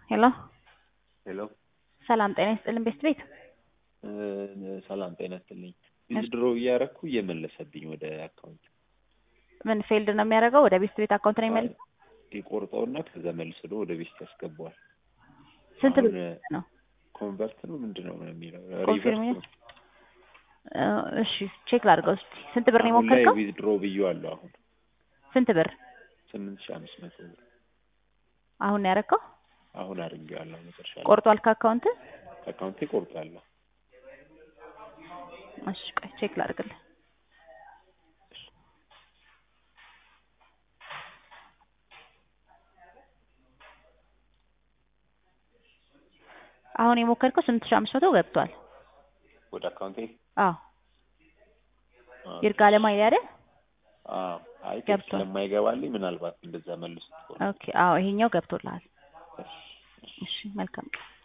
ሄሎ ሄሎ ሰላም ጤና ይስጥልን ቤስት ቤት ሰላም ጤና ይስጥልኝ። ዊዝድሮ እያረኩ እየመለሰብኝ ወደ አካውንት ምን ፌልድ ነው የሚያደርገው? ወደ ቤስት ቤት አካውንት ነው የሚመልሰው? ይቆርጠውና ከዛ መልሶ ወደ ቤስት ያስገባዋል። ስንት ብር አሁን ነው? ኮንቨርት ነው ምንድን ነው የሚለው ኮንፊርም ሪቨርስ ነው። እሺ ቼክ ላድርገው እስኪ። ስንት ብር ነው አሁን ላይ የሞከርከው? ዊዝድሮ ብዬዋለሁ። አሁን ስንት ብር ስምንት ሺህ አምስት መቶ ብር አሁን ነው ያደረገው? አሁን አድርጌዋለሁ። መጨረሻ ላይ ቆርጧል ከአካውንት? ከአካውንቴ ቆርጣለሁ። እሺ ቆይ ቼክ ላድርግልህ። አሁን የሞከርከው ስምንት ሺህ አምስት መቶ ገብቷል። ወደ አካውንቴ አዎ ይርጋለም አይደል አይደል? አዎ አይ ቴክስት ገብቷል። ስለማይገባልኝ ምናልባት እንደዛ መልሱት። ኦኬ አዎ ይሄኛው ገብቶልሃል። እሺ፣ እሺ። እሺ መልካም ቀን